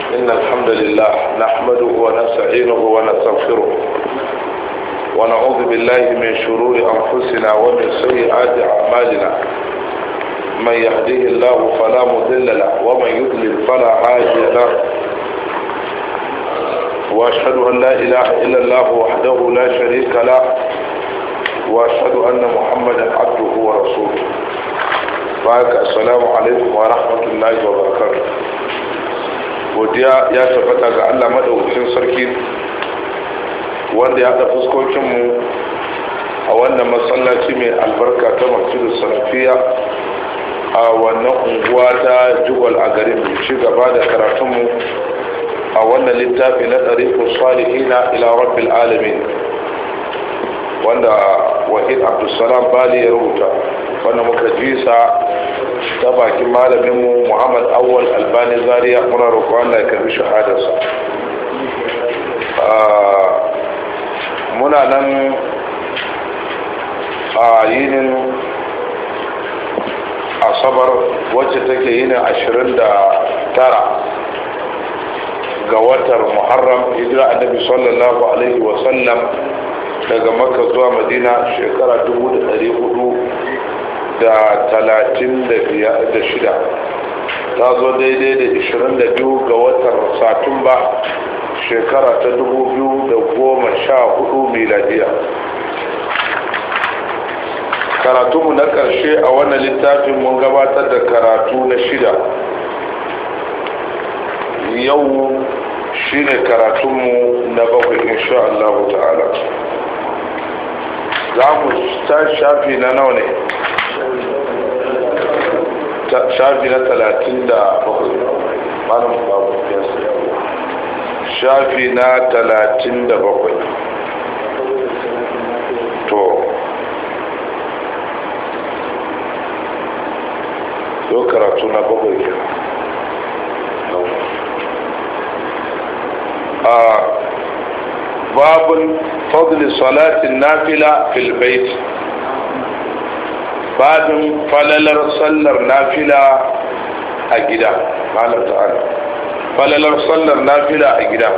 إن الحمد لله نحمده ونستعينه ونستغفره ونعوذ بالله من شرور أنفسنا ومن سيئات أعمالنا من يهديه الله فلا مضل له ومن يضلل فلا هادي له وأشهد أن لا إله إلا الله وحده لا شريك له وأشهد أن محمدا عبده ورسوله بارك السلام عليكم ورحمة الله وبركاته godiya ya tabbata ga Allah madaukakin sarki wanda ya haɗa fuskokinmu a wannan masallaci mai albarka ta masjidin salafiya a wannan unguwa ta jugwal a garin ci gaba da karatunmu a wannan littafi na ɗarifin salihina ila rabbil alamin wanda wahid abdulsalam bali ya rubuta wanda muka jisa ta bakin malaminmu muhammad awwal albani zaria muna roƙo allah ya karbi shahadarsa muna nan a yinin asabar wacce take yinin ashirin da tara ga watar muharram hijira annabi sallallahu alaihi wasallam daga makka zuwa madina shekara dubu da dari hudu da talatin da shida ta zo daidai da ishirin da biyu ga watan satumba shekara ta dubu biyu da goma sha hudu miladiya karatunmu na ƙarshe a wannan littafin mun gabatar da karatu na shida yau shine karatunmu na bakwai insha Allah ta'ala za mu ta shafi na nawa ne shafi na talatin da bakwai malam babu shafi na talatin da bakwai to yau karatu na bakwai ke a babun fadli salatin nafila fil bait babin falalar sallar nafila a gida malam ta'ala falalar sallar nafila a gida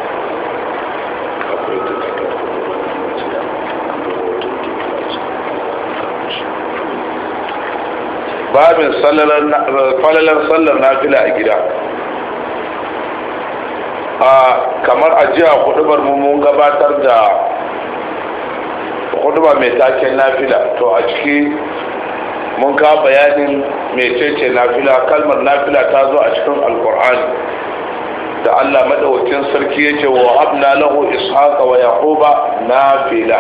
babin falalar sallar nafila a gida a kamar ajiya hudubar mun gabatar da hudubar mai taken nafila to a ciki mun ka bayanin mecece nafila kalmar nafila ta zo a cikin alkur'ani da allah madawacin sarki ya ce wa habna lahu ishaqa wa yaquba nafila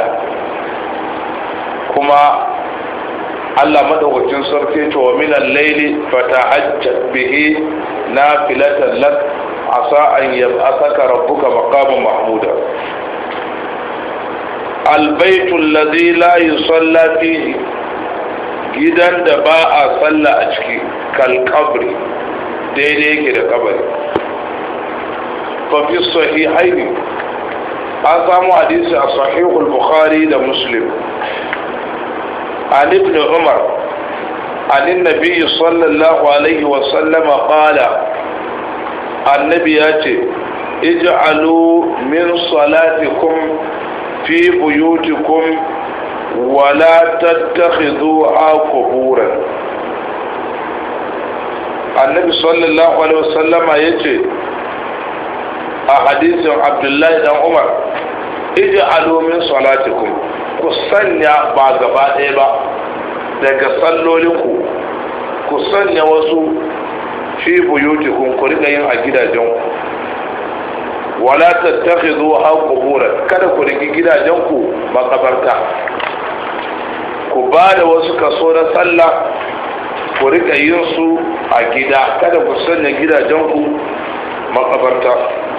kuma allah madawacin sarki ya ce wa min al-layli fata'ajjab bihi nafilatan lak asa an yab'athaka rabbuka maqaman mahmuda البيت الذي لا يصلى فيه gidan da ba a sallah a ciki kalkabri daidai yake da kabari fafi sahihaini an samu hadisi a sahihul bukhari da muslim an ibn umar an nabi sallallahu alaihi wasallam qala annabi ya ce ij'alu min salatikum fi buyutikum ولا تتخذوها قبورا النبي صلى الله عليه وسلم يجي حديث عبد الله بن عمر اجعلوا من صلاتكم ku sanya ba gaba ɗaya ba daga sallolinku ku sanya wasu fi buyutikum ku riƙa yin a gidajenku wala tattakhidhu qubura kada ku riki gidajenku makabarta ku ba da wasu kaso na sallah ku rika yin su a gida kada ku sanya gidajenku makabarta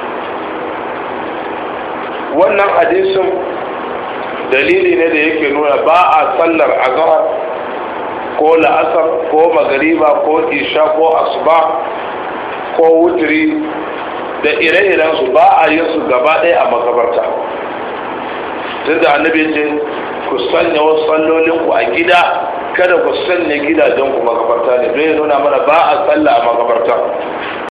wannan hadisin dalili ne da yake nuna ba a sallar azhar ko la'asar ko magariba ko isha ko asuba ko wutri da ire-iren su ba a yin su gaba ɗaya a makabarta tun da annabi ce ku sanya wasu sallolin ku a gida kada ku sanya gidajen ku makabarta ne don ya nuna mana ba a salla a makabarta